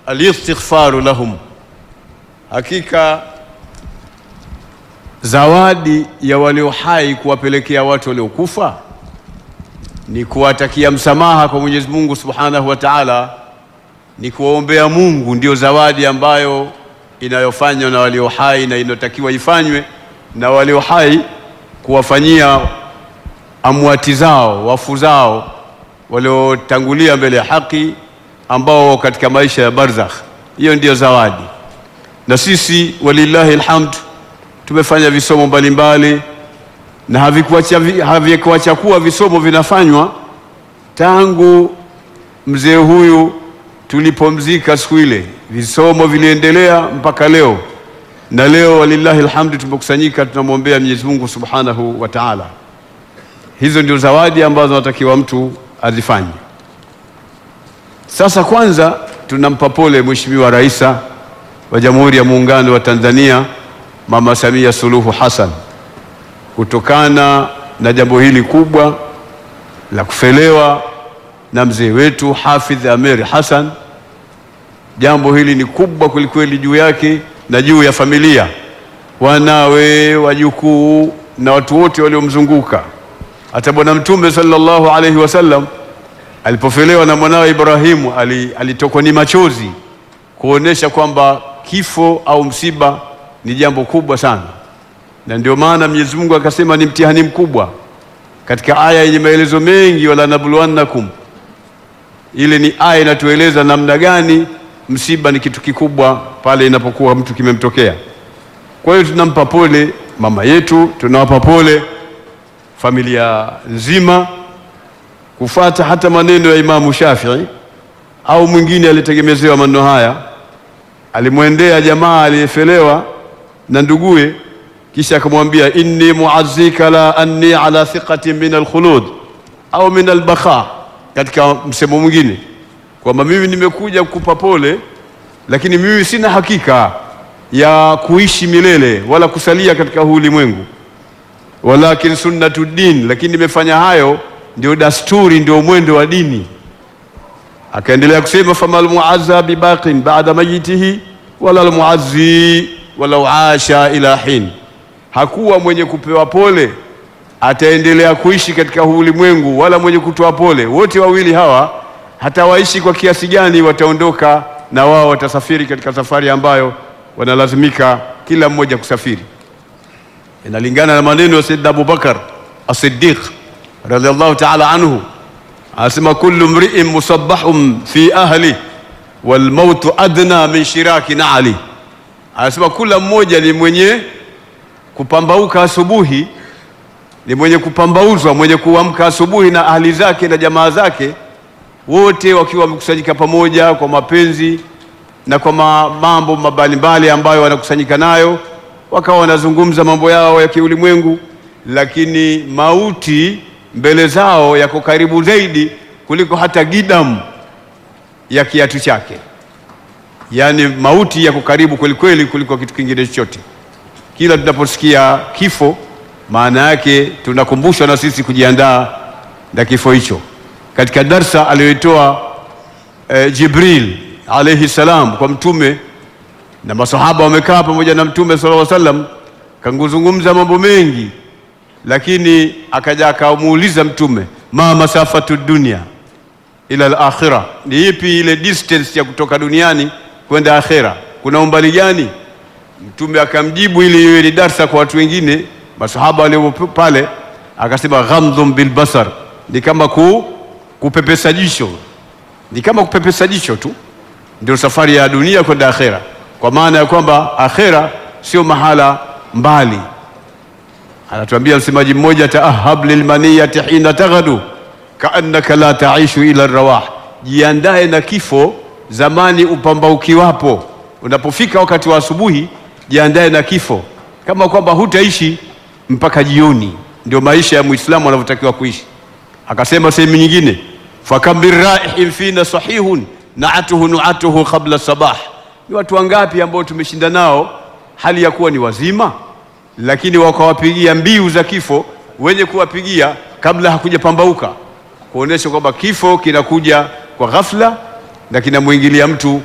alistighfaru lahum, hakika zawadi ya walio hai kuwapelekea watu waliokufa ni kuwatakia msamaha kwa Mwenyezi Mungu Subhanahu wa Ta'ala, ni kuwaombea Mungu, ndio zawadi ambayo inayofanywa na walio hai na inayotakiwa ifanywe na walio hai, kuwafanyia amwati zao, wafu zao waliotangulia mbele ya haki, ambao katika maisha ya barzakh. Hiyo ndiyo zawadi, na sisi walillahi alhamd tumefanya visomo mbalimbali na havikuacha havikuacha kuwa visomo vinafanywa tangu mzee huyu tulipomzika siku ile, visomo viliendelea mpaka leo, na leo walillahi alhamdu tumekusanyika, tunamwombea Mwenyezi Mungu Subhanahu wa Ta'ala. Hizo ndio zawadi ambazo anatakiwa mtu azifanye. Sasa kwanza tunampa pole Mheshimiwa Rais wa Jamhuri ya Muungano wa Tanzania Mama Samia Suluhu Hassan kutokana na jambo hili kubwa la kufelewa na mzee wetu Hafidh Ameir Hassan. Jambo hili ni kubwa kwelikweli juu yake na juu ya familia, wanawe, wajukuu na watu wote waliomzunguka. Hata Bwana Mtume sallallahu alaihi wasallam alipofelewa na mwanawe Ibrahimu alitokwa ni machozi kuonesha kwamba kifo au msiba ni jambo kubwa sana, na ndio maana Mwenyezi Mungu akasema ni mtihani mkubwa katika aya yenye maelezo mengi, wala nabluwannakum. Ile ni aya inatueleza namna gani msiba ni kitu kikubwa pale inapokuwa mtu kimemtokea. Kwa hiyo tunampa pole mama yetu, tunawapa pole familia nzima, kufata hata maneno ya Imamu Shafii au mwingine alitegemezewa maneno haya, alimwendea jamaa aliyefelewa na nduguye, kisha akamwambia inni muazzika la anni ala thiqatin min alkhulud au min albakha, katika msemo mwingine kwamba mimi nimekuja kukupa pole, lakini mimi sina hakika ya kuishi milele wala kusalia katika huu ulimwengu, walakin sunnatu din, lakini nimefanya hayo ndio dasturi, ndio mwendo wa dini. Akaendelea kusema fama almuazza bibaqin ba'da mayitihi wala almuazzi walau asha ila hin, hakuwa mwenye kupewa pole ataendelea kuishi katika huu ulimwengu, wala mwenye kutoa pole. Wote wawili hawa hata waishi kwa kiasi gani, wataondoka na wao watasafiri katika safari ambayo wanalazimika kila mmoja kusafiri. Inalingana na maneno ya Sayyidina Abubakar As-Siddiq radhiallahu ta'ala anhu, anasema kullu mri'in musabbahun fi ahli wal mautu adna min shiraki na'ali Anasema kila mmoja ni mwenye kupambauka asubuhi, ni mwenye kupambauzwa, mwenye kuamka asubuhi na ahli zake na jamaa zake, wote wakiwa wamekusanyika pamoja kwa mapenzi na kwa mambo mbalimbali ambayo wanakusanyika nayo, wakawa wanazungumza mambo yao ya kiulimwengu, lakini mauti mbele zao yako karibu zaidi kuliko hata gidamu ya kiatu chake. Yaani mauti yako karibu kweli kweli kuliko kitu kingine chochote. Kila tunaposikia kifo, maana yake tunakumbushwa na sisi kujiandaa na kifo hicho. Katika darsa aliyoitoa eh, Jibril alayhi salam kwa Mtume na masahaba wamekaa pamoja na Mtume sallallahu alaihi wasallam, kanguzungumza mambo mengi, lakini akaja akamuuliza Mtume, ma masafatu dunia ila al-akhirah, ni ipi ile distance ya kutoka duniani kwenda akhera, kuna umbali gani? Mtume akamjibu ili iwe ni darsa kwa watu wengine, masahaba walio pale, akasema ghamdhum bilbasar, ni kama ku, kupepesa jicho, ni kama kupepesa jicho tu, ndio safari ya dunia kwenda akhera, kwa maana ya kwamba akhera sio mahala mbali. Anatuambia msemaji mmoja, taahab lilmaniyati hina taghadu kaannaka la taishu ila rawah, jiandae na kifo zamani upambaukiwapo. Unapofika wakati wa asubuhi, jiandae na kifo kama kwamba hutaishi mpaka jioni. Ndio maisha ya Muislamu anavyotakiwa kuishi. Akasema sehemu nyingine, fakam biraihin fina sahihun naatuhu nuatuhu qabla sabah. Ni watu wangapi ambao tumeshinda nao hali ya kuwa ni wazima, lakini wakawapigia mbiu za kifo wenye kuwapigia kabla hakujapambauka, kuonesha kwamba kifo kinakuja kwa ghafla na kinamwingilia mtu